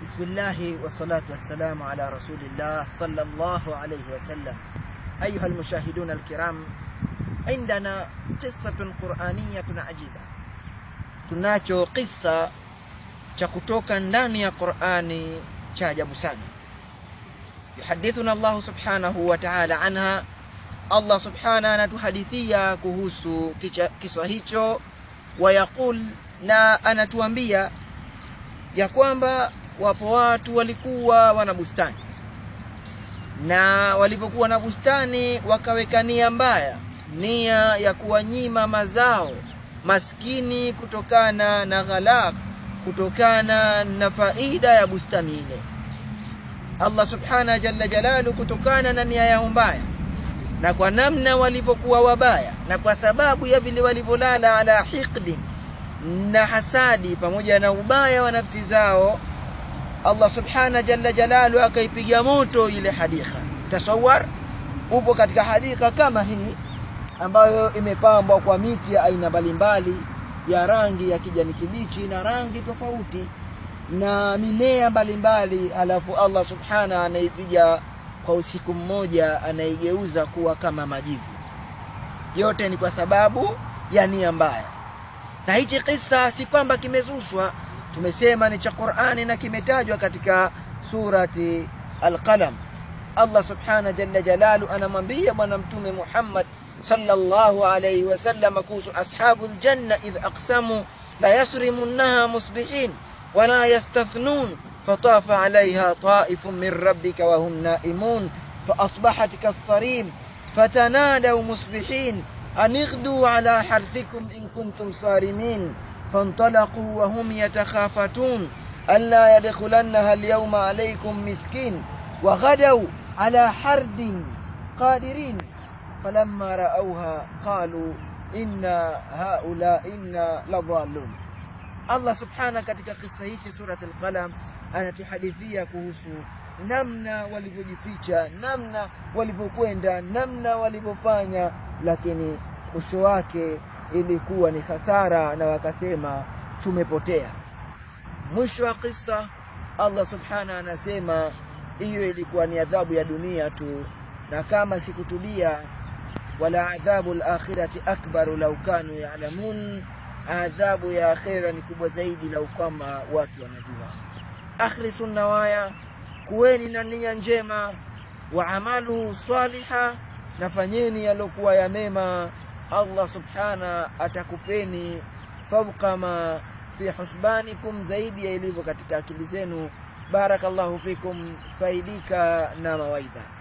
بسم الله والصلاة والسلام على رسول الله صلى الله عليه وسلم أيها المشاهدون الكرام عندنا قصة قرآنية عجيبة tunacho kisa cha kutoka ndani ya Qur'ani cha ajabu sana yuhadithuna Allah subhanahu wa ta'ala anha Allah subhanahu anatuhadithia kuhusu kisa hicho wayaqul na anatuambia ya kwamba wapo watu walikuwa wana bustani na walipokuwa na bustani wakaweka nia mbaya nia ya kuwanyima mazao maskini kutokana na ghalaq kutokana na faida ya bustani ile Allah subhanahu jalla jalalu kutokana na nia yao mbaya na kwa namna walivyokuwa wabaya na kwa sababu ya vile walivyolala ala hiqdin na hasadi pamoja na ubaya wa nafsi zao Allah subhana jalla jalalu akaipiga moto ile hadika tasawar upo katika hadika kama hii ambayo imepambwa kwa miti ya aina mbalimbali ya rangi ya kijani kibichi na rangi tofauti na mimea mbalimbali alafu Allah subhana anaipiga kwa usiku mmoja anaigeuza kuwa kama majivu yote ni kwa sababu ya nia mbaya na hichi kisa si kwamba kimezushwa tumesema ni cha Qur'ani na kimetajwa katika surati Al-Qalam Allah subhana jalla jalalu anamwambia bwana mtume Muhammad sallallahu alayhi wasallam kuhusu ashabul janna idh aqsamu la yasrimunnaha musbihin wala yastathnun فطاف عليها طائف من ربك وهم نائمون فأصبحت كالصريم فتنادوا مصبحين أن اغدوا على حرثكم إن كنتم صارمين فانطلقوا وهم يتخافتون ألا يدخلنها اليوم عليكم مسكين وغدوا على حرد قادرين فلما رأوها قالوا إنا هؤلاء إنا لضالون Allah subhana katika kisa hichi surat al-Qalam anatuhadithia kuhusu namna walivyojificha, namna walivyokwenda, namna walivyofanya, lakini mwisho wake ilikuwa ni hasara, na wakasema tumepotea. Mwisho wa kisa Allah subhana anasema hiyo ilikuwa ni adhabu ya dunia tu, na kama sikutubia, wala adhabu al-akhirati akbaru law kanu ya'lamun adhabu ya akhera ni kubwa zaidi lau kama watu wanajua. Akhlisu nawaya, kuweni na nia njema, wa amalu saliha, nafanyeni yalokuwa ya mema. Allah subhana atakupeni fauqa ma fi husbanikum, zaidi ya ilivyo katika akili zenu. Barakallahu fikum, faidika na mawaidha.